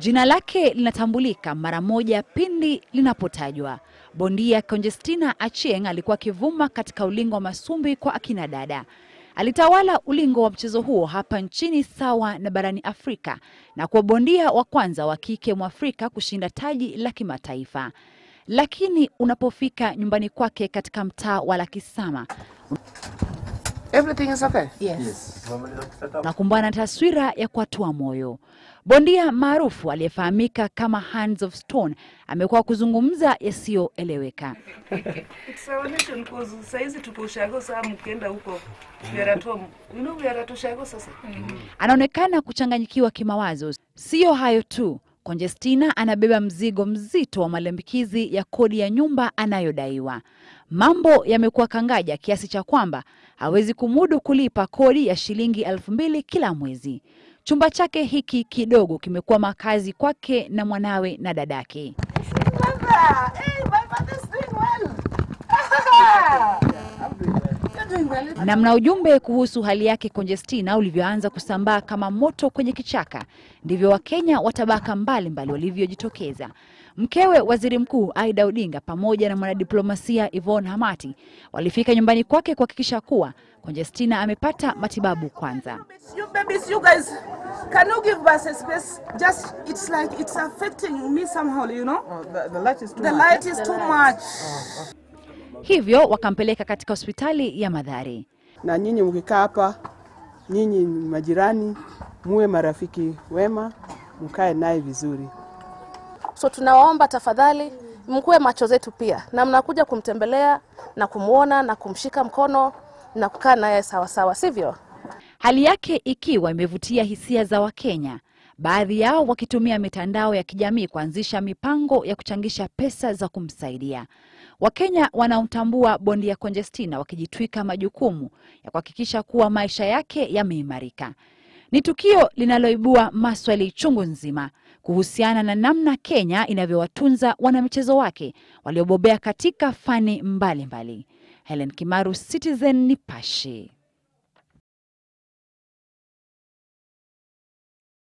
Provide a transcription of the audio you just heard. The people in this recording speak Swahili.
Jina lake linatambulika mara moja pindi linapotajwa. Bondia Conjestina Achieng alikuwa akivuma katika ulingo wa masumbi kwa akina dada. Alitawala ulingo wa mchezo huo hapa nchini sawa na barani Afrika na kuwa bondia wa kwanza wa kike Mwafrika kushinda taji la kimataifa. Lakini unapofika nyumbani kwake katika mtaa wa Lakisama Everything is okay. unakumbana na taswira ya kuatua moyo. Bondia maarufu aliyefahamika kama Hands of Stone amekuwa kuzungumza yasiyoeleweka. It's our nation because saizi tuko ushago saa mkienda huko we are at home. You know we are at ushago sasa. Anaonekana kuchanganyikiwa kimawazo. Siyo hayo tu, Conjestina anabeba mzigo mzito wa malimbikizi ya kodi ya nyumba anayodaiwa. Mambo yamekuwa kangaja kiasi cha kwamba hawezi kumudu kulipa kodi ya shilingi elfu mbili kila mwezi. Chumba chake hiki kidogo kimekuwa makazi kwake na mwanawe na dadake. Hey, my mother's doing well. You're doing well. Na mna ujumbe kuhusu hali yake Conjestina ulivyoanza kusambaa kama moto kwenye kichaka, ndivyo Wakenya wa tabaka mbalimbali walivyojitokeza. Mkewe Waziri Mkuu Aida Odinga pamoja na mwanadiplomasia Yvonne Hamati walifika nyumbani kwake kuhakikisha kuwa Conjestina amepata matibabu kwanza. You babies, you guys, can you give us a space? Just, it's like it's affecting me somehow, you know? The, the light is too The much. light is too much. Hivyo wakampeleka katika hospitali ya Mathare. na nyinyi mkikaa hapa, nyinyi ni majirani, muwe marafiki wema, mkae naye vizuri. So tunawaomba tafadhali mkuwe macho zetu pia, na mnakuja kumtembelea na kumwona na kumshika mkono na kukaa naye sawasawa, sivyo? Hali yake ikiwa imevutia hisia za Wakenya, baadhi yao wakitumia mitandao ya kijamii kuanzisha mipango ya kuchangisha pesa za kumsaidia. Wakenya wanaomtambua bondia Conjestina wakijitwika majukumu ya kuhakikisha kuwa maisha yake yameimarika. Ni tukio linaloibua maswali chungu nzima kuhusiana na namna Kenya inavyowatunza wanamichezo wake waliobobea katika fani mbalimbali mbali. Helen Kimaru, Citizen Nipashe.